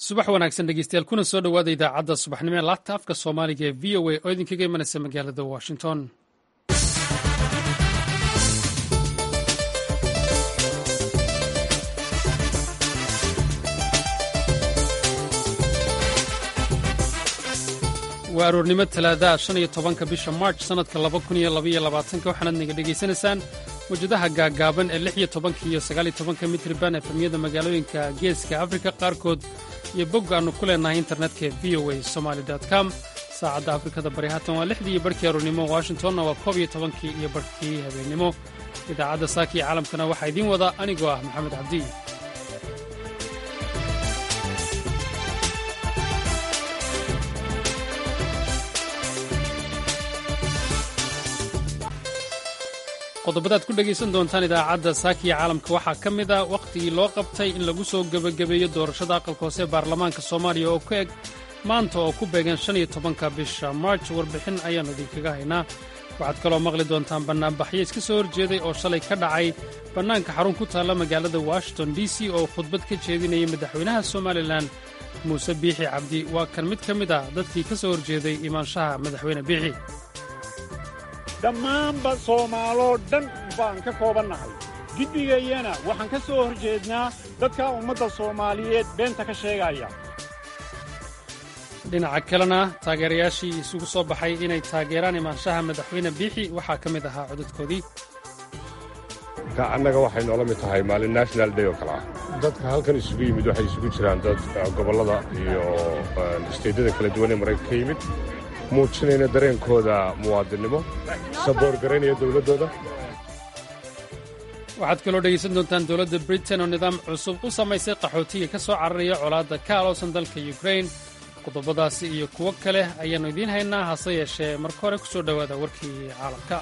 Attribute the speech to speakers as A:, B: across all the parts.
A: subax wanaagsan dhegeystayaal kuna soo dhowaada idaacadda subaxnimo ee laabta afka soomaaliga ee v o a oo idinkaga imanaysa magaalada washington waa aroornimo talaadaha shan iyo tobanka bisha march sannadka laba kun iyo labaiyo labaatanka waxaanaad naga dhegaysanaysaan mawjadaha gaaggaaban ee lix iyo tobanka iyo sagaal iyo tobanka mitriban efemyada magaalooyinka geeska afrika qaarkood iyo bog aannu ku leenahay internetka ee v o a somaali com saacadda afrikada bari haatan waa lixdii iyo barhkii aroornimo washingtonna waa koob iyo tobankii iyo barhkii habeennimo idaacadda saaka iyo caalamkana waxaa idiin wada anigoo ah maxamed cabdi qodobadaad ku dhegaysan doontaan idaacadda saakiya caalamka waxaa ka mid a wakhtigii loo qabtay in lagu soo gebagabeeyo doorashada aqalka hoose ee baarlamaanka soomaaliya oo ku eg maanta oo ku beegan shan iyo tobanka bisha march warbixin ayaannu idinkaga haynaa waxaad kaloo maqli doontaan bannaanbaxyo iska soo horjeeday oo shalay ka dhacay bannaanka xarun ku taalla magaalada washington d c oo khudbad ka jeedinayay madaxweynaha somalilan muuse biixi cabdi waa kan mid ka mid ah dadkii ka soo horjeeday imaanshaha madaxweyne biixi
B: dhammaanba soomaaloo dhan baan ka koobannahay giddigayyana waxaan ka soo hor jeednaa dadka ummadda soomaaliyeed beenta ka sheegaya
A: dhinaca kalena taageerayaashii isugu soo baxay inay taageeraan imaanshaha madaxweyne biixi waxaa ka mid ahaa codadkoodii
C: annaga waxay noola mid tahay maalin national day oo kale ah dadka halkan isugu yimid waxay isugu jiraan dad gobollada iyo isteydyada kala duwan ee maraykanka ka yimid muujinayna dareenkooda muwaadinnimo saboorgaraynaya dowladdooda
A: waxaad kaloo dhegaysan doontaan dowladda britain oo nidaam cusub u samaysay qaxootiga ka soo cararaya colaadda ka aloosan dalka yukrain qodobadaasi iyo kuwo kale ayaannu idiin haynaa hase yeeshee marka hore ku soo dhowaada warkii caalamka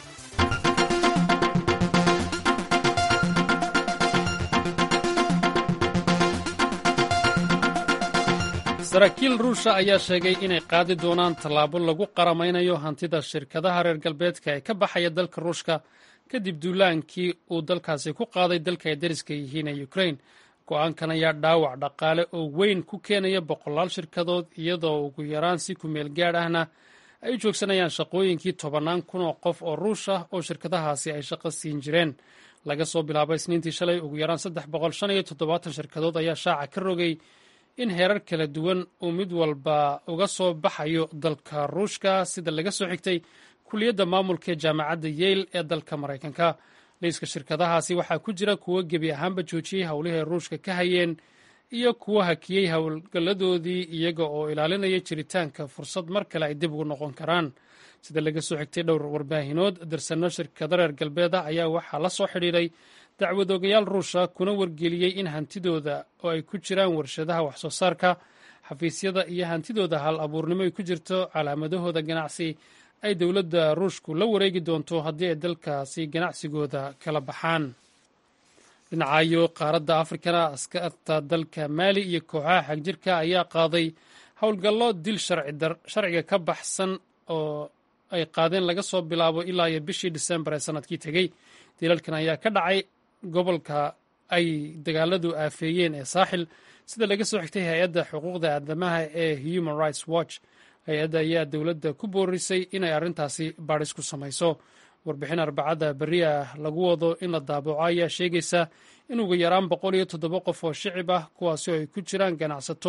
A: saraakiil ruusha ayaa sheegay inay qaadi doonaan tallaabo lagu qaramaynayo hantida shirkadaha reer galbeedka ee ka baxaya dalka ruushka kadib duulaankii uu dalkaasi ku qaaday dalka ay dariska yihiin ee ukrain go'aankan ayaa dhaawac dhaqaale oo weyn ku keenaya boqolaal shirkadood iyadoo ugu yaraan si kumeel gaadh ahna ay u joogsanayaan shaqooyinkii tobannaan kun oo qof oo ruush ah oo shirkadahaasi ay shaqo siin jireen laga soo bilaabo isniintii shalay ugu yaraan saddex boqol shan iyo toddobaatan shirkadood ayaa shaaca ka rogay in heerar kala duwan uu mid walba uga soo baxayo dalka ruushka sida laga soo xigtay kuliyadda maamulka ee jaamacadda yeyl ee dalka maraykanka liiska shirkadahaasi waxaa ku jira kuwo gebi ahaanba joojiyey howlihii ay ruushka ka hayeen iyo kuwo hakiyey howlgalladoodii iyaga oo ilaalinaya jiritaanka fursad mar kale ay dib ugu noqon karaan sida laga soo xigtay dhowr warbaahinood darsanno shirkado reer galbeeda ayaa waxaa la soo xidhiidhay dacwadoogayaal ruusha kuna wargeliyey in hantidooda oo ay ku jiraan warshadaha waxsoo saarka xafiisyada iyo hantidooda hal abuurnimo ay ku jirto calaamadahooda ganacsi ay dowladda ruushku la wareegi doonto haddii ay dalkaasi ganacsigooda kala baxaan dhinacayo qaaradda afrikana askarta dalka maali iyo kooxaha xagjirka ayaa qaaday howlgallo dil sharciga ka baxsan oo ay qaadeen laga soo bilaabo ilaa iyo bishii disembar ee sannadkii tegey dilalkan ayaa ka dhacay gobolka ay dagaaladu aafeeyeen ee saaxil sida laga soo xigtay hay-adda xuquuqda aadamaha ee human rights watch hay-adda ayaa dowladda ku boorisay inay arrintaasi baadhis ku samayso warbixin arbacadda berri ah lagu wado in la daabaco ayaa sheegaysa in ugu yaraan boqol iyo toddoba qof oo shicib ah kuwaasi oo ay ku jiraan ganacsato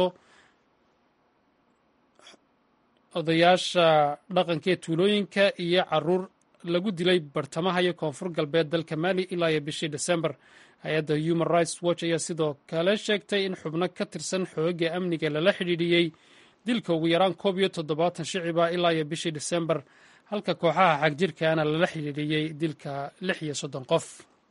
A: odayaasha dhaqanka ee tuulooyinka iyo caruur lagu dilay bartamaha iyo koonfur galbeed dalka mali ilaa iyo bishii desembar hay-adda human rights watch ayaa sidoo kale sheegtay in xubno ka tirsan xooga amniga lala xidhiidhiyey dilka ugu yaraan koob iyo toddobaatan shiciba ilaa iyo bishii desembar halka kooxaha xagjirkaana lala xidhiidhiyey dilka lix iyo soddon qof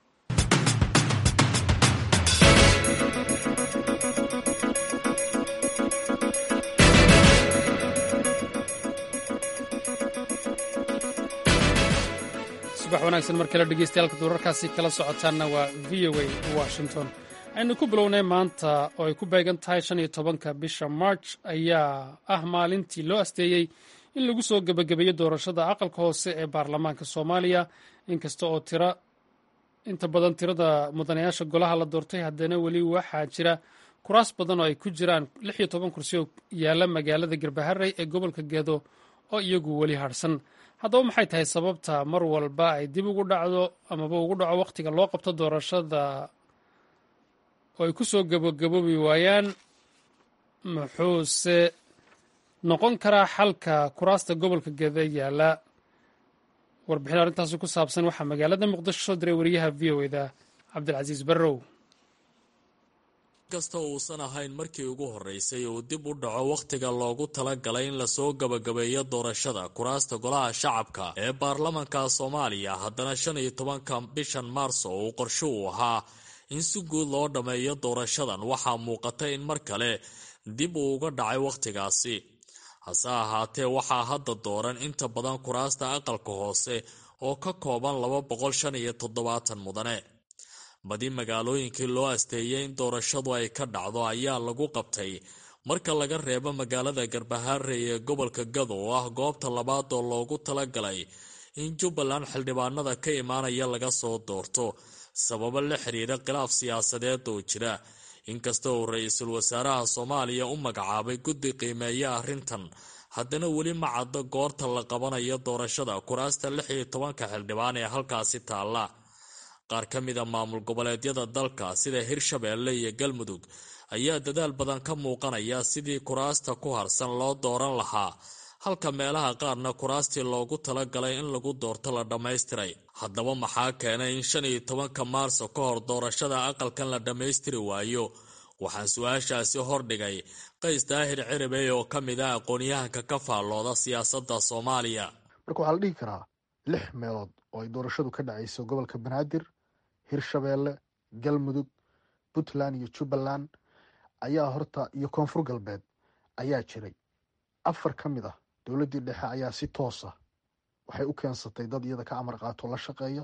A: subax wanaagsan mar kale dhegeystayaal wararkaasi kala socotaanna waa v o a washington aynu ku bilownay maanta oo ay ku beegan tahay shan iyo tobanka bisha march ayaa ah maalintii loo asteeyey in lagu soo gebagabeeyo doorashada aqalka hoose ee baarlamaanka soomaaliya inkasta oo tira inta badan tirada mudanayaasha golaha la doortay haddana weli waxaa jira kuraas badan oo ay ku jiraan lix iyo toban kursi oo yaalla magaalada garbaharey ee gobolka gedo oo iyagu weli harhsan haddaba maxay tahay sababta mar walba ay dib ugu dhacdo amaba ugu dhaco wakhtiga loo qabto doorashada oo ay ku soo gabogaboobi waayaan muxuuse noqon karaa xalka kuraasta gobolka geda yaalla warbixin arrintaasi ku saabsan waxaa magaalada muqdisho soo diray wariyaha v o eda cabdilcasiis barrow
D: kasta uusan ahayn markii ugu horreysay uu dib u dhaco wakhtiga loogu talagalay in lasoo gabagabeeyo doorashada kuraasta golaha shacabka ee baarlamanka soomaaliya haddana shan iyo tobanka bishan maarso uu qorsho uu ahaa in si guud loo dhammeeyo doorashadan waxaa muuqata in mar kale dib uu uga dhacay wakhtigaasi hase ahaatee waxaa hadda dooran inta badan kuraasta aqalka hoose oo ka kooban laba boqol shan iyo toddobaatan mudane badi magaalooyinkii loo asteeyay in doorashadu ay ka dhacdo ayaa lagu qabtay marka laga reebo magaalada garbaharey ee gobolka gado oo ah goobta labaad oo loogu talagalay in jubbaland xildhibaanada ka imaanaya laga soo doorto sababo la xiriira khilaaf siyaasadeed oo jira inkasta uu ra-iisul wasaaraha soomaaliya u magacaabay guddi qiimeeya arrintan haddana weli ma caddo goorta la qabanayo doorashada kuraasta lix iyo tobanka xildhibaan ee halkaasi taalla qaar ka mida maamul goboleedyada dalka sida hirshabeelle iyo galmudug ayaa dadaal badan ka muuqanaya sidii kuraasta ku harsan loo dooran lahaa halka meelaha qaarna kuraastii loogu talagalay in lagu doorto la dhammaystiray haddaba maxaa keenay in shan iyo tobanka maarso ka hor doorashada aqalkan la dhammaystiri waayo waxaan su-aashaasi hordhigay qays daahir ciribey oo ka mid ah aqoon-yahanka ka faallooda siyaasadda soomaaliya
E: marka waxaa la dhihi karaa lix meelood oo ay doorashadu ka dhacayso gobolka banaadir hirshabeelle galmudug puntland iyo jubbaland ayaa horta iyo koonfur galbeed ayaa jiray afar ka mid ah dowladdii dhexe ayaa si toosa waxay u keensatay dad iyada ka amar qaato la shaqeeya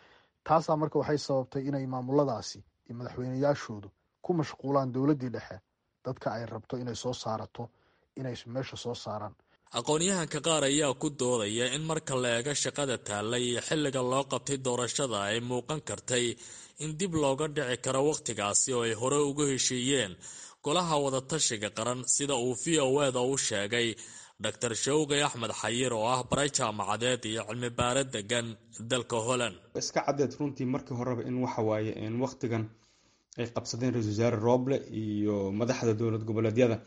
E: taasaa marka waxay sababtay inay maamuladaasi iyo madaxweyneyaashoodu ku mashquulaan dowladdii dhexe dadka ay rabto inay soo saarato inay meesha soo saaraan
D: aqoon-yahanka qaar ayaa ku doodaya in marka la eego shaqada taallay iyo xilliga loo qabtay doorashada ay muuqan kartay in dib looga dhici karo wakhtigaasi oo ay hore ugu heshiiyeen golaha wadatashiga qaran sida uu v o eda u sheegay dor shawqi axmed xayir oo ah baray jaamacadeed iyo cilmi baare degan dalka holland
F: iska caddeed runtii markii horeba in waxawaaye wakhtigan ay qabsadeen ra-isul wasaare rooble iyo madaxda dowlad goboleedyada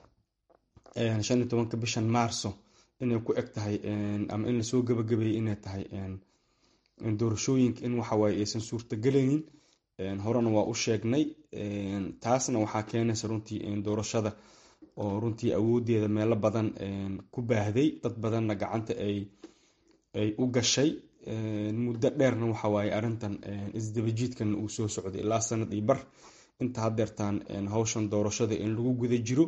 F: shan iyo tobanka bishan maarso inay ku eg tahay ama in lasoo gabagabeeyey inay tahay doorashooyinka in waxawaaye aysan suurtagelaynin horena waa u sheegnay taasna waxaa keenaysa runtii doorashada oo runtii awoodeeda meelo badan ku baahday dad badanna gacanta ay ay u gashay muddo dheerna waxawaaye arrintan isdabajiidkan uu soo socday ilaa sanad iyo bar inta hadeertaan hawshan doorashada in lagu guda jiro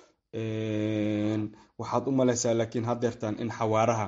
F: waxaad u maleysaa laakiin hadeertaan in xawaaraha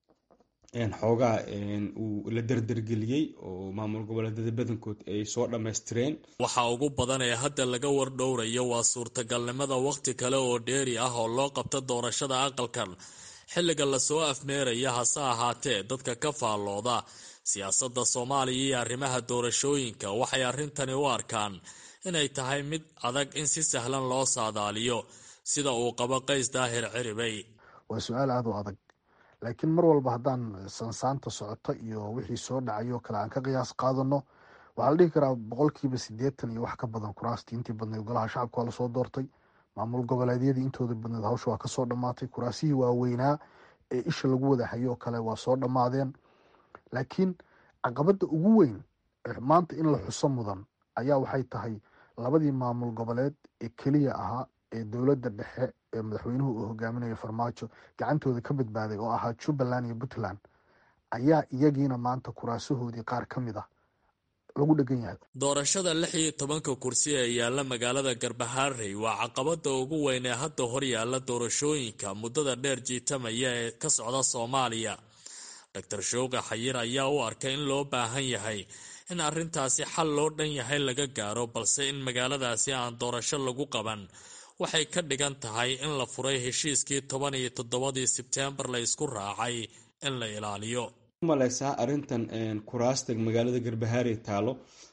F: xoogaa uu la derdergeliyey oo maamul goboleedyada badankood ay soo dhammaystireen
D: waxa ugu badan ee hadda laga wardhowrayo waa suurtagalnimada wakhti kale oo dheeri ah oo loo qabto doorashada aqalkan xilliga lasoo afmeeraya hase ahaatee dadka ka faallooda siyaasadda soomaaliya iyo arrimaha doorashooyinka waxay arrintani u arkaan inay tahay mid adag in si sahlan loo saadaaliyo sida uu qabo qays daahir ciribey
E: waa su-aal aada u adag laakiin mar walba haddaan sansaanta socoto iyo wixii soo dhacay oo kale aan ka qiyaas qaadano waxaa la dhihi karaa boqolkiiba siddeetan iyo wax ka badan kuraastii intii badneed golaha shacabka waa lasoo doortay maamul goboleedyadii intooda badneed hawsha waa kasoo dhammaatay kuraasihii waaweynaa ee isha lagu wada hayo oo kale waa soo dhammaadeen laakiin caqabadda ugu weyn maanta in la xuso mudan ayaa waxay tahay labadii maamul goboleed ee keliya ahaa ee dowladda dhexe ee madaxweynuhu uu hogaaminayo farmaajo gacantooda ka badbaaday oo ahaa jubbaland iyo puntland ayaa iyagiina maanta kuraasahoodii qaar ka mid ah lagu dhegan yahay
D: doorashada lix iyo tobanka kursi ee yaalla magaalada garbaharey waa caqabada ugu weyn ee hadda hor yaalla doorashooyinka muddada dheer jiitamaya ee ka socda soomaaliya doctor showqi xayir ayaa u arkay in loo baahan yahay in arrintaasi xal loo dhan yahay laga gaaro balse in magaaladaasi aan doorasho lagu qaban waxay ka dhigan tahay in la furay heshiiskii toban iyo toddobadii sebteembar la isku raacay in la ilaaliyo
F: maleysaa arrintan kuraasta magaalada garbahaare taalo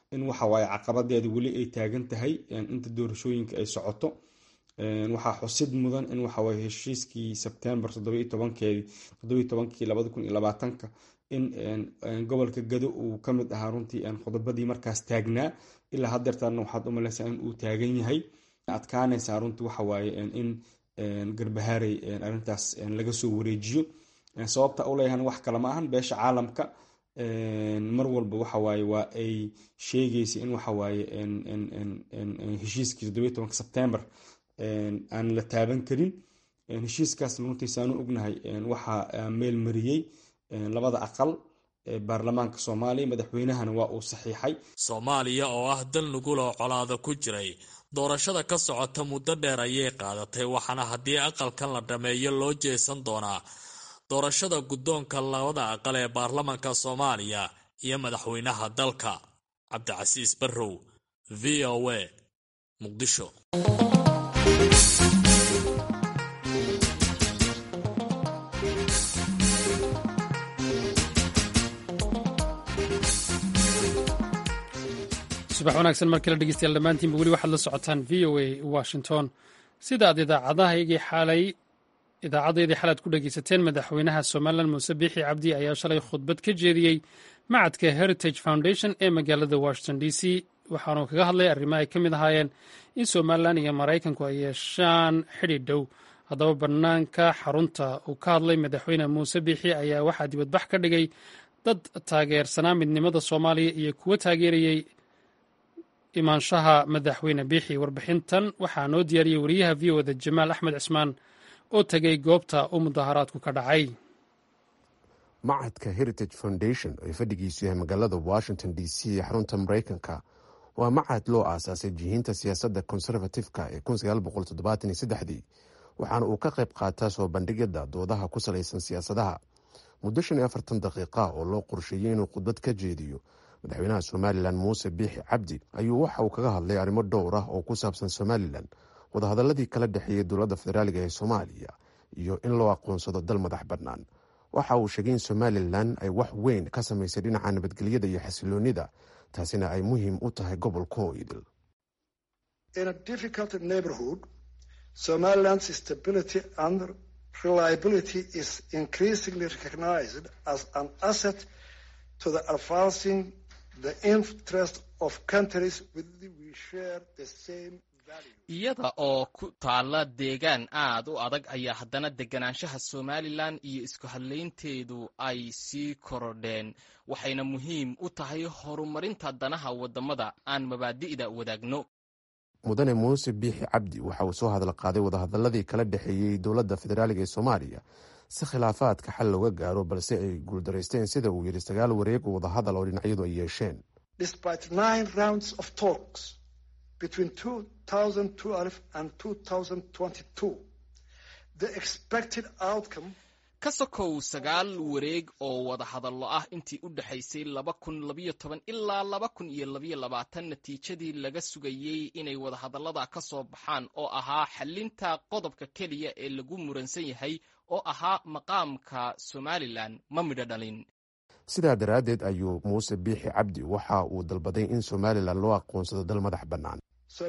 F: in waxawaaye caqabadeeda weli ay taagan tahay inta doorashooyinka ay socoto waxaa xusid mudan in waxawaaye heshiiskii sebtembar todobaitobankii labada kun iyo labaatanka in gobolka gado uu ka mid ahaa runtii qodobadii markaas taagnaa ilaa hadeertaana waxaad u malaysaa in uu taagan yahay adkaanaysaa runtii waxawaaye in garbahaarey arrintaas laga soo wareejiyo sababta u leeyahan wax kale ma ahan beesha caalamka mar walba waxawaaye waa ay sheegaysa in waxawaaye heshiiskii toddobiyi tobanka sebtembar aan la taaban karin heshiiskaasna runtii saanu ognahay waxaa meel mariyey labada aqal ee baarlamaanka soomaaliya madaxweynahana waa uu saxiixay
D: soomaaliya oo ah dal nuguloo colaada ku jiray doorashada ka socota muddo dheer ayay qaadatay waxaana haddii aqalkan la dhameeyo loo jeesan doonaa doorashada guddoonka labada aqal ee baarlamaanka soomaaliya iyo madaxweynaha dalka cabdicasiis barrow v o a muqdisho
A: subax wanaagsan mar kale dhegeystayaal dhammaantiinba weli waxaad la socotaan v o a washington sida aad idaacadahaygii xalay idaacadeedii xalaad ku dhegeysateen madaxweynaha somalilan muuse biixi cabdi ayaa shalay khudbad ka jeediyey macadka heritage foundation ee magaalada washington d c waxaanuu kaga hadlay arrimo ay ka mid ahaayeen in somalilan iyo maraykanku ay yeeshaan xidhi dhow haddaba bannaanka xarunta uu ka hadlay madaxweyne muuse biixi ayaa waxaa dibadbax ka dhigay dad taageersanaa midnimada soomaaliya iyo kuwo taageerayey imaanshaha madaxweyne biixi warbixintan waxaa noo diyaariyey wariyaha v o da jamaal axmed cismaan oo tegay goobta u mudaharaadku ka dhacay
G: macadka heritage foundation ee fadhigiisu yahay magaalada washington d c ee xarunta maraykanka waa macad loo aasaasay jihiinta siyaasadda konservatifka ee dii waxaana uu ka qayb qaataa soo bandhigyada doodaha ku salaysan siyaasadaha muddo shan iyo afartan daqiiqa oo loo qorsheeyey inuu khudbad ka jeediyo madaxweynaha somalilan muuse biixi cabdi ayuu waxa uu kaga hadlay arrimo dhowr ah oo ku saabsan somalilan wadahadaladii kala dhexeeyey dowladda federaaliga ee soomaaliya iyo in loo aqoonsado dal madax bannaan waxa uu sheegay in somalilan ay wax weyn ka samaysay dhinaca nabadgelyada iyo xasiloonida taasina ay muhiim u tahay gobolka oo idil
H: iyada oo ku taalla deegaan aad u adag ayaa haddana deganaanshaha somalilan iyo isku hadlaynteedu ay sii korodheen waxayna muhiim u tahay horumarinta danaha waddamada aan mabaadi'da wadaagno
G: mudane muuse biixi cabdi waxa uu soo hadal qaaday wadahadaladii kala dhexeeyey dowladda federaaliga ee soomaaliya si khilaafaadka xal looga gaaro balse ay guuldaraysteen sida uu yidhi sagaal wareeg oo wadahadal oo dhinacyadu ay yeesheen
H: ka sokow sagaal wareeg oo wadahadallo ah intii u dhexaysay laba kun labayo toban ilaa laba kun iyo labayo labaatan natiijadii laga sugayey inay wadahadallada ka soo baxaan oo ahaa xalinta qodobka keliya ee lagu muransan yahay oo ahaa maqaamka somalilan ma midho dhalin
G: sidaa daraaddeed ayuu muuse biixi cabdi waxa uu dalbaday in somalilan loo aqoonsado dal madax bannaan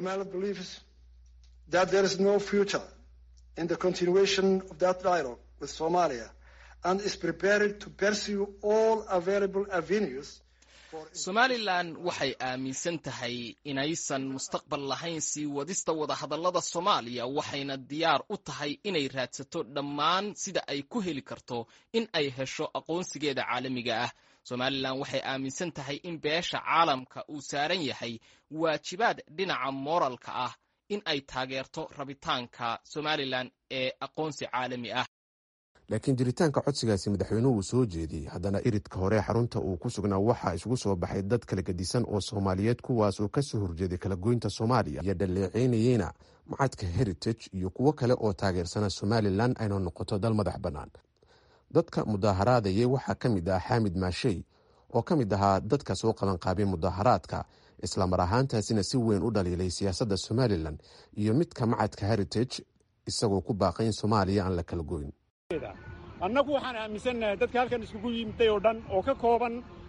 H: somalilan waxay aaminsan tahay inaysan mustaqbal lahayn sii wadista wadahadallada soomaaliya waxayna diyaar u tahay inay raadsato dhammaan sida ay ku heli karto in ay hesho aqoonsigeeda caalamiga ah somalilan waxay aaminsan tahay in beesha caalamka uu saaran yahay waajibaad dhinaca mooralka ah in ay taageerto rabitaanka somalilan ee aqoonsi caalami ah
G: laakiin jiritaanka codsigaasi madaxweynuhu uu soo jeediyey haddana iridka hore xarunta uu ku sugnaa waxaa isugu soo baxay dad kala gedisan oo soomaaliyeed kuwaas oo kasoo horjeeday kala goynta soomaaliya iyo dhaleeceynayeyna macadka heritage iyo kuwo kale oo taageersana somalilan ayna noqoto dal madax bannaan dadka mudaaharaadayay waxaa ka mid ah xaamid maashey oo ka mid ahaa dadka soo qabanqaabay mudaaharaadka islamar ahaantaasina si weyn u dhaliilay siyaasadda somalilan iyo midka macadka heritage isagoo ku baaqay in soomaaliya aan la kala goyn
B: annagu waxaan aaminsannahay dadka halkan iskugu yimiday oo dhan oo ka kooban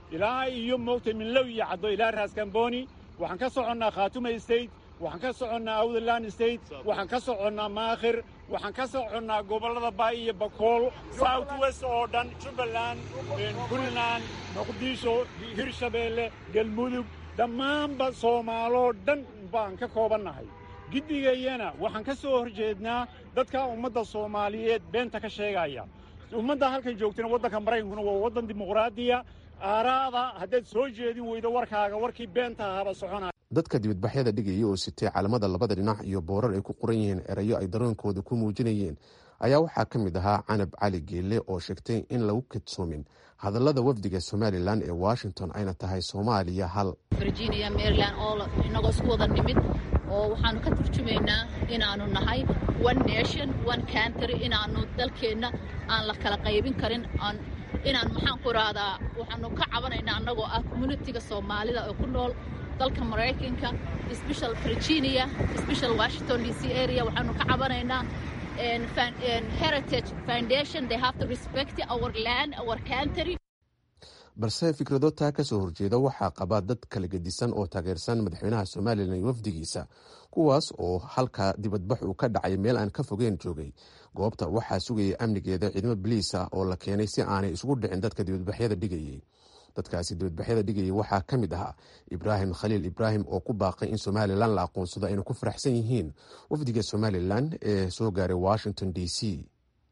B: ilaa iyo moogtay minlow iyo caddo ilaa raaskambooni waxaan ka soconnaa khaatuma state waxaan ka soconnaa awdland state waxaan ka soconnaa maakhir waxaan ka soconnaa gobollada baay iyo bakool south west oo dhan jubbaland puntland muqdisho hirshabeelle galmudug dhammaanba soomaaloo dhan baan ka koobannahay giddigayyana waxaan ka soo hor jeednaa dadka ummadda soomaaliyeed beenta ka sheegaya ummadda halkan joogtana waddanka maraykankuna waa waddan dimuqraadiya aaraada haddaad soo jeedin weydo warkaaga warkii beenta ahaaba soconaya
G: dadka dibadbaxyada dhigaya oo sitay calamada labada dhinac iyo boorar ay ku qoran yihiin erayo ay daroonkooda ku muujinayeen ayaa waxaa ka mid ahaa canab cali geelle oo sheegtay in lagu kadsoomin hadallada wafdiga somalilan ee washington ayna tahay soomaaliya hal
I: virginia maryland oo inagoo isku wada nimid oo waxaanu ka turjumaynaa inaanu nahay one nation one country inaanu dalkeenna aan la kala qaybin karin inaan maxaan ku rahdaa waxaanu ka cabanaynaa annagoo ah communitiga soomaalida oo ku nool dalka maraykanka special virginia special washington d c area waxaanu ka cabanaynaa heritage foundation they have to respect our land our country
G: balse fikrado taa ka soo horjeeda waxaa qaba dad kala gedisan oo taageersan madaxweynaha somalilan iyo wafdigiisa kuwaas oo halka dibadbax uu ka dhacay meel aan ka fogeen joogay goobta waxaa sugayay amnigeeda ciidamo biliis ah oo la keenay si aanay isugu dhicin dadka dibadbaxyada dhigayay dadkaasi dibadbaxyada dhigayay waxaa ka mid ahaa ibraahim khaliil ibraahim oo ku baaqay in somalilan la aqoonsado ayna ku faraxsan yihiin wafdiga somalilan ee soo gaaray washington d c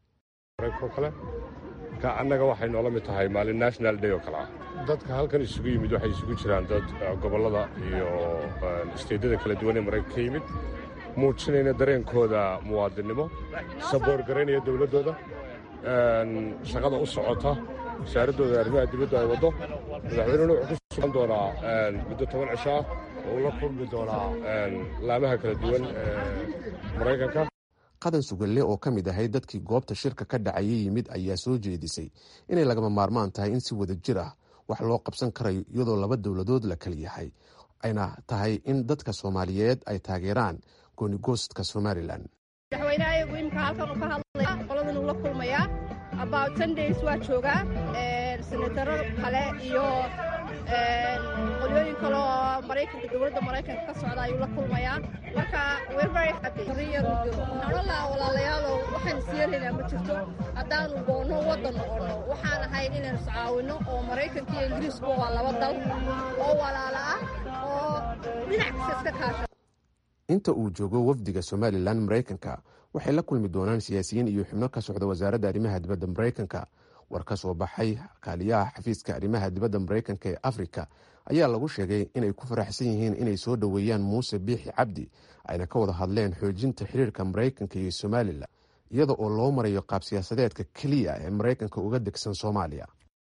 C: marka annaga waxay noola mid tahay maalin national day oo kale ah dadka halkan isugu yimid waxay isugu jiraan dad gobollada iyo isteedyada kala duwan ee maraykanka ka yimid muujinayna dareenkooda muwaadinnimo saboorgaraynaya dowladdooda shaqada u socota wasaaraddooda arrimaha dibadda ay waddo madaxweynena wuxuu ku sugan doonaa muddo toban cisho ah oo uu la kulmi doonaa laamaha kala duwan ee maraykanka
G: qadan sugalle oo ka mid ahayd dadkii goobta shirka ka dhacayay yimid ayaa soo jeedisay inay lagama maarmaan tahay in si wada jir ah wax loo qabsan karayo iyadoo laba dowladood la kala yahay ayna tahay in dadka soomaaliyeed ay taageeraan goonigoostka somalilan
J: madaxweynaha iyagu imika halkan uu ka hadlaya qoladan uu la kulmayaa about ten days waa joogaa senataro kale iyo qolyooyin kale oo maraykanka dowladda maraykanka ka socda ayuu la kulmayaa marka we're very happy riyadu jiro nololaa walaalayaalow waxaan siyeelaynaa ma jirto haddaanu goonno waddan noqonno waxaan ahayn inaynu iscaawinno oo maraykanka iyo ingiriiskuba waa laba dal oo walaala ah oo dhinac kasta iska kaasha
G: inta uu joogo wafdiga somalilan maraykanka waxay la kulmi doonaan siyaasiyiin iyo xubno ka socda wasaaradda arrimaha dibadda maraykanka war ka soo baxay kaaliyaha xafiiska arrimaha dibadda maraykanka ee afrika ayaa lagu sheegay inay ku faraxsan yihiin inay soo dhoweeyaan muuse biixi cabdi ayna ka wada hadleen xoojinta xiriirka maraykanka iyo somalilan iyada oo loo marayo qaab siyaasadeedka keliya ee maraykanka uga degsan soomaaliya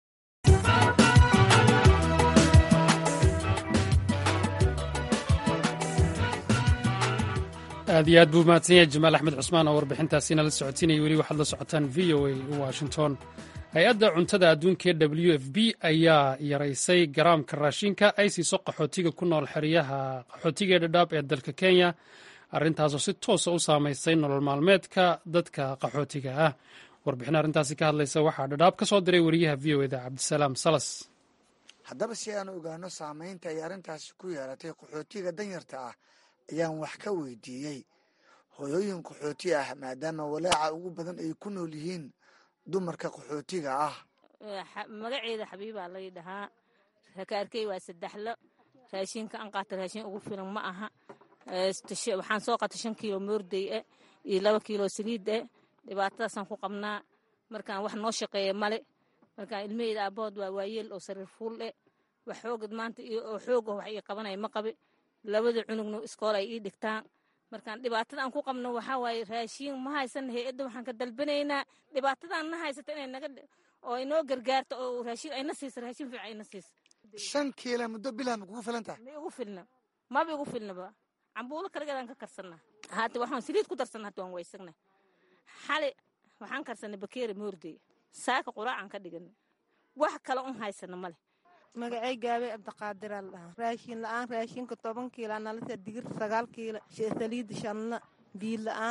A: aad iyo aad buu mahadsan yahay jamaal axmed cusmaan oo warbixintaasina la socodsiinaya weli waxaad la socotaan v o a washington hay-adda cuntada adduunka ee w f b ayaa yaraysay garaamka raashinka ay siiso qaxootiga ku nool xeryaha qaxootiga ee dhadhaab ee dalka kenya arrintaasoo si toosa u saamaysay nolol maalmeedka dadka qaxootiga ah warbixin arrintaasi ka hadlaysa waxaa dhadhaab ka soo diray wariyaha v o eda cabdisalaam salas
K: haddaba si aan ogaano saamaynta ay arrintaasi ku yeelatay qaxootiga danyarta ah ayaan wax ka weydiiyey hooyooyin qaxooti ah maadaama walaaca ugu badan ay ku nool yihiin dumarka qaxootiga ah
L: magaceeda xabiibaa lay dhahaa rakaarkey waa saddexlo raashinka aan qaata raashin ugu filan ma aha waxaan soo qaata shan kiilo moorday e iyo laba kiilo saliid e dhibaatadaasaan ku qabnaa markaan wax noo shaqeeya male markaan ilmaheyda aabahood waa waayeel oo sariir fuul e wax xoogad maanta oo xoog wax ii qabanaya ma qabi labada cunugna iskool ay ii dhigtaan markaan dhibaatada aan ku qabno waxaa waaye raashiin ma haysan hay-adda waxaan ka dalbanaynaa dhibaatadaan na haysata inay naga oo inoo gargaarto oo raashiin ayna siiso raashiin fiican ayna siiso
K: shan kiila muddo bilah ma kugu filan tahay
L: ma igu filna maba igu filnaba cambuulo kaligeedaan ka karsanaa haata waxaan saliid ku darsanaa hata waan waysagna xali waxaan karsanay bakeeri moorday saaka quraacaan ka dhigan wax kale un haysana male
M: magacay gaabay cabdiqaadiraa la dhahaa raashin la-aan raashinka toban kiila nalasa digir sagaal kiila saliida shanna biil la-aan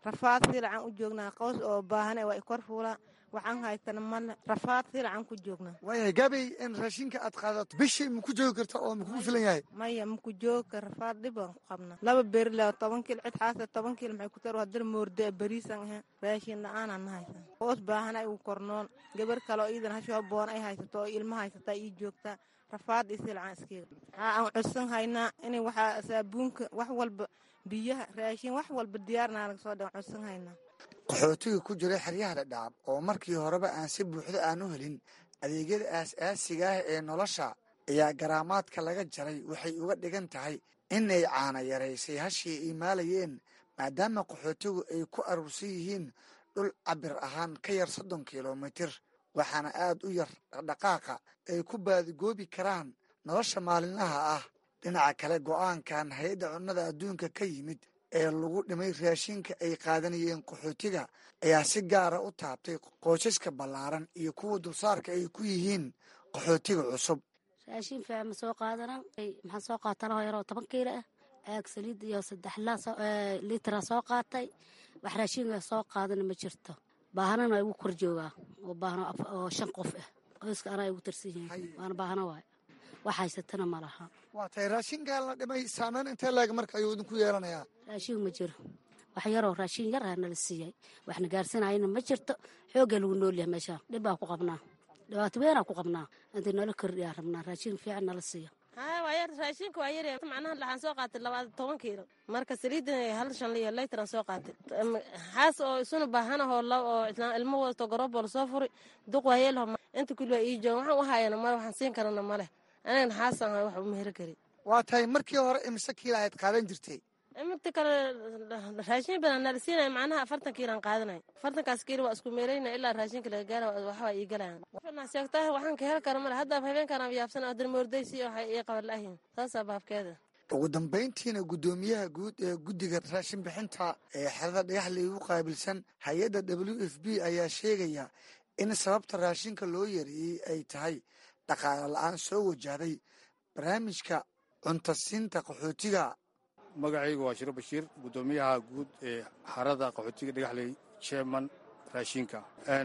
M: rafaad silacan u joognaa qaws oo baahan waa ikor fuula waxaan haystana male rafaad silacan ku joognaa
K: waayahay gaabey in raashinka aad qaadato bishii maku joogi karta oo makugu filan yahay
M: maya maku jooga rafaad dhib aan ku qabnaa laba beri le toban kiil cid xaasa toban kiil maxay ku tar haddana moorde beriisan ahe raashin la-aanaan na haysan hoos baahan ay u kornoon gabar kale oo iidan hashoo boon ay haysato oo ilma haysataa ii joogtaa rafaad iyo silacan iskeega waxaa aan codsan haynaa inay waxaa saabuunka wax walba biyaha raashin wax walba diyaarnaa laga soo dhan codsan haynaa
K: qaxootiga ku jira xeryaha dhadhaab oo markii horeba aan si buuxda aan u helin adeegyada aas-aasiga ah ee nolosha ayaa garaamaadka laga jaray waxay uga dhigan tahay inay caana yaraysay hashii ay maalayeen maadaama qaxootigu ay ku aruursan yihiin dhul cabir ahaan ka yar soddon kilomitir waxaana aad u yar dhaqdhaqaaqa ay ku baadigoobi karaan nolosha maalinlaha ah dhinaca kale go'aankan hay-adda cunnada adduunka ka yimid ee lagu dhimay raashinka ay qaadanayeen qaxootiga ayaa si gaara u taabtay qoysaska ballaaran iyo kuwa dulsaarka ay ku yihiin qaxootiga cusub
N: raashin fiican ma soo qaadanan maxaan soo qaata laho yaroo toban kiilo ah caag saliid iyo saddex liitara soo qaatay wax raashinka soo qaadana ma jirto baahanana igu kor joogaa oo baahno oo shan qof ah qoyska anaa igu tarsan yihiin waana baahno waay wax haysatana ma laha
K: waa tahay raashinkan la dhimay saameyn intee leeg marka ayuu idinku yeelanayaa
N: raashin ma jiro wax yaroo raashin yar ah nala siiyay waxna gaarsanayana ma jirto xoogga lagu noolyahay meeshaan dhib baan ku qabnaa dhibaato weynaa ku qabnaa intii nala kordhiyaa rabnaa raashin fiican nala siiyo
O: haya waa yar raashinka waa yar macnaha waxaan soo qaatay labaad toban kiilo marka saliidan hal shan liyo leytaran soo qaatay xaas oo isuna baahanahoo oo ilmo wadato garoobo lasoo furi duq waayeelho inta kulli waa ii joogan waxaan u hayana male waxaan siin karana male anagana xaasan hay wax uma heri kari
K: waa tahay markii hore imise kiila ayd qaadan jirtay
O: imita kale raashin badan nala siinaya macnaha afartan kiilan qaadanay afartankaas kiilo waa isku meerayna ilaa raashinka laga gaara waxbaa ii galayan sheegtaa waxaan ka heli kara male hadda habeenkaan yaabsan haddana moordaysi waxay ii qaban la'yihiin saasaa baabkeeda
K: ugu dambayntiina guddoomiyaha guud ee guddiga raashin bixinta ee xerada dhagaxley u qaabilsan hay-adda w f b ayaa sheegaya in sababta raashinka loo yareeyey ay tahay dhaqaale la-aan soo wajahday barnaamijka cuntasiinta qaxootiga
P: magacaygu waa shiro bashiir guddoomiyaha guud ee xarada qaxootiga dhagaxley jeeman raashinka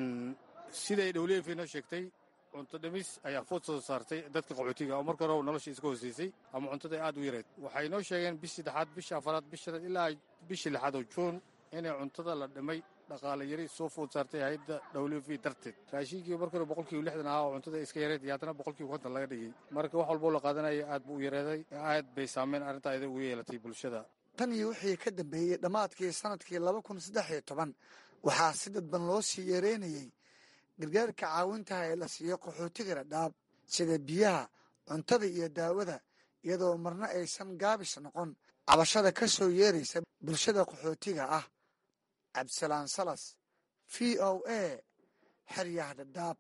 P: siday dhowlef inoo sheegtay cunto dhimis ayaa food soo saartay dadka qaxootiga oo marka hore nolosha iska hooseysay ama cuntada aad u yareed waxay noo sheegeen bishii saddexaad bisha afaraad bishanaad ilaa bishii lixaad oo juun inay cuntada la dhimay dhaqaale yari soo food saartay hay-adda w v darteed raashinkii marka hore boqolkiiba lixdan ahaa oo cuntada iska yareed iyo haddana boqolkiiba konton laga dhigay marka wax walboo la qaadanaya aad buu u yareeday aad bay saameyn arrinta ayada ugu yeelatay bulshada
K: tan iyo wixii ka dambeeyey dhammaadkii sanadkii laba kun saddex iyo toban waxaa si dadban loo sii yareynayey gargaarka caawintaha ee la siiyo qaxootiga dhadhaab sida biyaha cuntada iyo daawada iyadoo marna aysan gaabis noqon cabashada ka soo yeeraysa bulshada qaxootiga ah cabdisalaan salas v o a xeryaha dhadhaab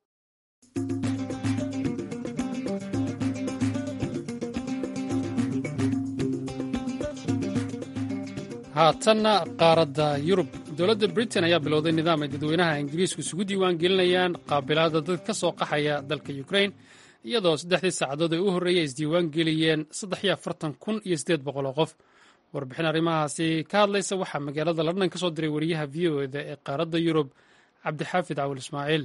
A: haatanna qaaradda yurub dowladda britain ayaa bilowday nidaam ay dadweynaha ingiriisku isugu diiwaan gelinayaan qaabilaada dad ka soo qaxaya dalka ukrain iyadoo saddexdii saacadood ee u horreeyay isdiiwaan geliyeen saddex iyo afartan kun iyo siddeed boqol oo qof warbixin arrimahaasi ka hadlaysa waxaa magaalada london ka soo diray wariyaha v o eda ee qaaradda yurub cabdixaafid cawil ismaaciil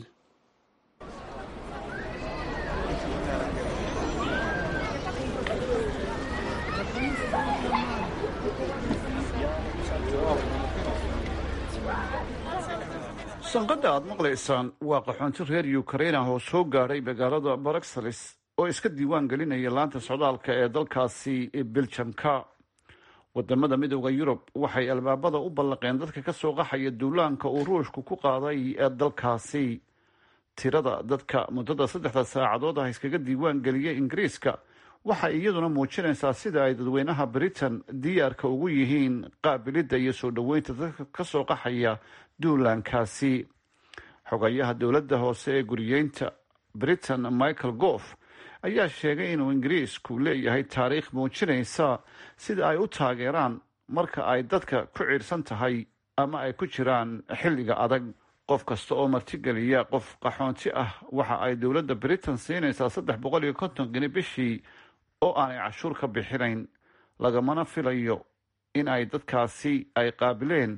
Q: sanqadha aad maqlaysaan waa qaxoonti reer yukrain ah oo soo gaadhay magaalada baraksalis oo iska diiwaan gelinaya laanta socdaalka ee dalkaasi beljamka wadamada midooda yurub waxay albaabada u ballaqeen dadka ka soo qaxaya duulaanka uu ruushku ku qaaday ee dalkaasi tirada dadka muddada saddexda saacadood ah iskaga diiwaan geliyay ingiriiska waxay iyaduna muujinaysaa sida ay dadweynaha britain diyaarka ugu yihiin qaabilidda iyo soo dhoweynta dadka ka soo qaxaya duulaankaasi xogayaha dowladda hoose ee guriyeynta britain michael goof ayaa sheegay inuu ingiriisku leeyahay taariikh muujinaysa sida ay u taageeraan marka ay dadka ku ciirsan tahay ama ay ku jiraan xilliga adag qof kasta oo martigeliya qof qaxoonti ah waxa ay dowladda britain siinaysaa saddex boqol iyo konton geni bishii oo aanay cashuur ka bixinayn lagamana filayo in ay dadkaasi ay qaabileen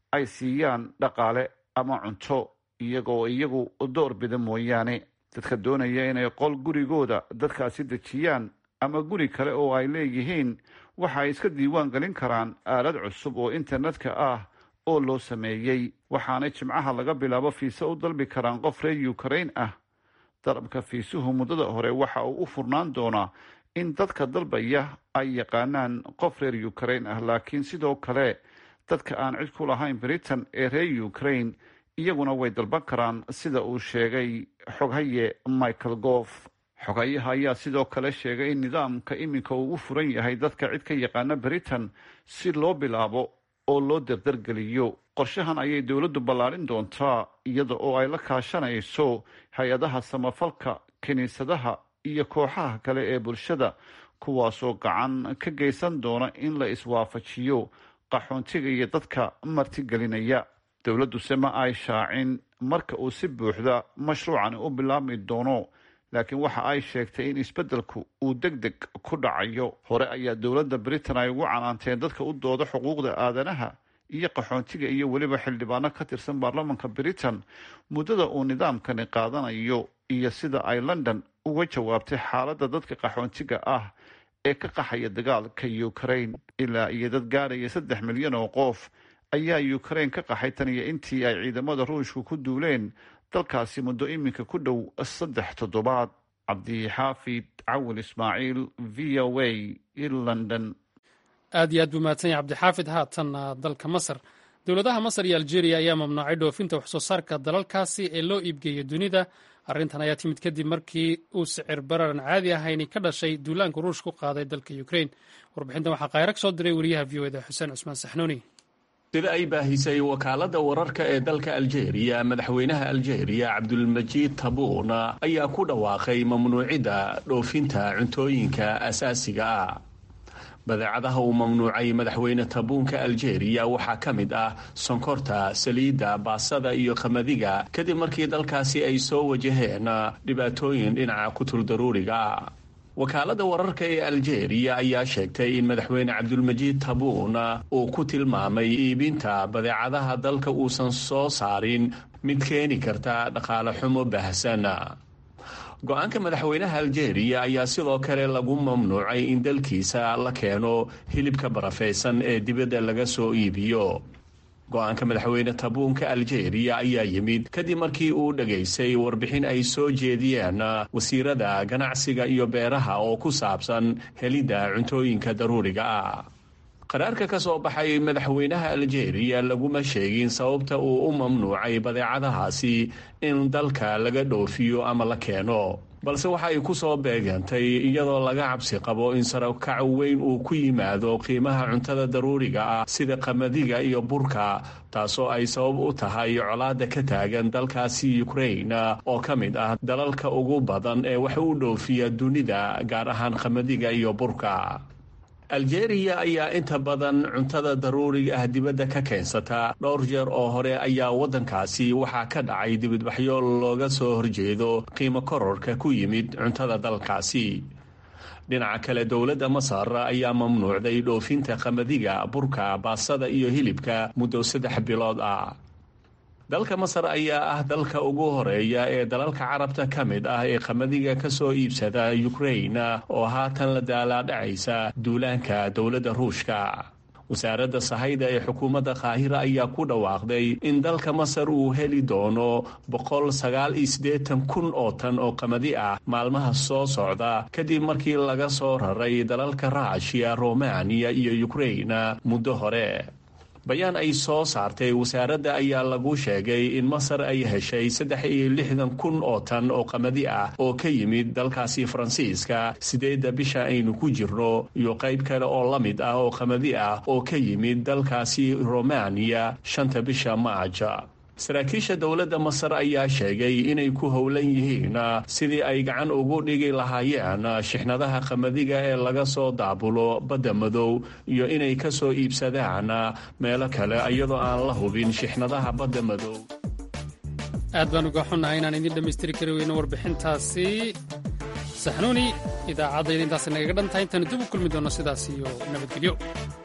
Q: ay siiyaan dhaqaale ama cunto iyagoo iyagu door bida mooyaane dadka doonaya inay qol gurigooda dadkaasi dejiyaan ama guri kale oo ay leeyihiin waxa ay iska diiwaan gelin karaan aalad cusub oo internetka ah oo loo sameeyey waxaanay jimcaha laga bilaabo fiise u dalbi karaan qof reer ukrain ah dalabka fiisuhu muddada hore waxa uu u furnaan doonaa in dadka dalbaya ay yaqaanaan qof reer ukrain ah laakiin sidoo kale dadka aan cid ku lahayn britain ee reer ukrain iyaguna way dalban karaan sida uu sheegay xoghaye michael goof xogayaha ayaa sidoo kale sheegay in nidaamka iminka uu u furan yahay dadka cid ka yaqaana britain si loo bilaabo oo loo dardargeliyo qorshahan ayay dowladdu ballaarin doontaa iyada oo ay la kaashanayso hay-adaha samafalka kiniisadaha iyo kooxaha kale ee bulshada kuwaasoo gacan ka geysan doona in la iswaafajiyo qaxoontiga iyo dadka martigelinaya dowladduse ma ay shaacin marka uu si buuxda mashruucani u bilaabmi doono laakiin waxa ay sheegtay in isbeddelku uu deg deg ku dhacayo hore ayaa dowladda britain ay ugu canaanteen dadka u dooda xuquuqda aadanaha iyo qaxoontiga iyo weliba xildhibaano ka tirsan baarlamanka britain muddada uu nidaamkani qaadanayo iyo sida ay london uga jawaabtay xaaladda dadka qaxoontiga ah ee ka qaxaya dagaalka ukrain ilaa iyo dad gaadhaya saddex milyan oo qof ayaa ukrain ka qaxay tan iyo intii ay ciidamada ruushku ku duuleen dalkaasi muddo iminka ku dhow saddex toddobaad cabdixaafid cawil ismaaciil v o a london
A: aad iyo aad buu mahadsan yahay cabdixaafid haatanna dalka masar dowladaha masar iyo aljeeriya ayaa mamnuucay dhoofinta waxsoo saarka dalalkaasi ee loo iibgeeyo dunida arrintan ayaa timid kadib markii uu sicir bararan caadi ahayni ka dhashay duulaanka ruush ku qaaday dalka ukrain warbixintan waxaa kayrag soo diray wariyaha v o eda xuseen cusmaan saxnuuni
R: sida ay baahisay wakaaladda wararka ee dalka aljeeriya madaxweynaha aljeeriya cabdulmajiid tabuun ayaa ku dhawaaqay mamnuucidda dhoofinta cuntooyinka asaasiga ah badeecadaha uu mamnuucay madaxweyne tabuunka aljeeriya waxaa ka mid ah sonkorta saliidda baasada iyo qamadiga kadib markii dalkaasi ay soo wajaheen dhibaatooyin dhinaca kuturdaruuriga wakaaladda wararka ee aljeeriya ayaa sheegtay in madaxweyne cabdulmajiid tabuun uu ku tilmaamay iibinta badeecadaha dalka uusan soo saarin mid keeni karta dhaqaale xumo baahsan go-aanka madaxweynaha aljeeriya ayaa sidoo kale lagu mamnuucay in dalkiisa la keeno hilibka barafaysan ee dibadda laga soo iibiyo go-aanka madaxweyne tabuunka aljeeriya ayaa yimid kadib markii uu dhegaystay warbixin ay soo jeediyeen wasiirada ganacsiga iyo beeraha oo ku saabsan helidda cuntooyinka daruuriga ah qaraarka ka soo baxay madaxweynaha aljeeriya laguma sheegin sababta uu u mamnuucay badeecadahaasi in dalka laga dhoofiyo ama la keeno balse waxa ay ku soo beegantay iyadoo laga cabsi qabo in sarakac weyn uu ku yimaado qiimaha cuntada daruuriga ah sida qamadiga iyo burka taasoo ay sabab u tahay colaada ka taagan dalkaasi ukrain oo ka mid ah dalalka ugu badan ee wax u dhoofiya dunida gaar ahaan qamadiga iyo burka aljeeriya ayaa inta badan cuntada daruuriga ah dibadda ka keensata dhowr jeer oo hore ayaa waddankaasi waxaa ka dhacay dibadbaxyo looga soo horjeedo qiimo kororka ku yimid cuntada dalkaasi dhinaca kale dowladda masar ayaa mamnuucday dhoofinta qamadiga burka baasada iyo hilibka muddo saddex bilood ah dalka masar ayaa ah dalka ugu horeeya ee dalalka carabta ka mid ah ee qamadiga ka soo iibsada ukrain oo haatan la daalaadhacaysa duulaanka dowladda ruushka wasaaradda sahayda ee xukuumadda qaahira ayaa ku dhawaaqday in dalka masar uu heli doono boqol sagaal iyo siddeetan kun oo tan oo qamadi ah maalmaha soo socda kadib markii laga soo raray dalalka raashiya romaniya iyo ukrain muddo hore bayaan ay soo saartay wasaaradda ayaa lagu sheegay in masar ay heshay saddex iyo lixdan kun oo tan oo qamadi ah oo ka yimid dalkaasi faransiiska sideedda bisha aynu ku jirno iyo qayb kale oo la mid ah oo qamadi ah oo ka yimid dalkaasi romaniya shanta bisha maaja saraakiisha dowladda masar ayaa sheegay inay ku howlan yihiin sidii ay gacan ugu dhigi lahaayeen shixnadaha qamadiga ee laga soo daabulo badda madow iyo inay ka soo iibsadaan meelo kale iyadoo aan la hubin shixnadaha badda madow
A: aad baan uga xunnahay inaan idiin dhammaystiri kari weyno warbixintaasi saxnuuni idaacaddayda intaas nagaga dhan tahay intaanu dib u kulmi doonno sidaas iyo nabadgelyo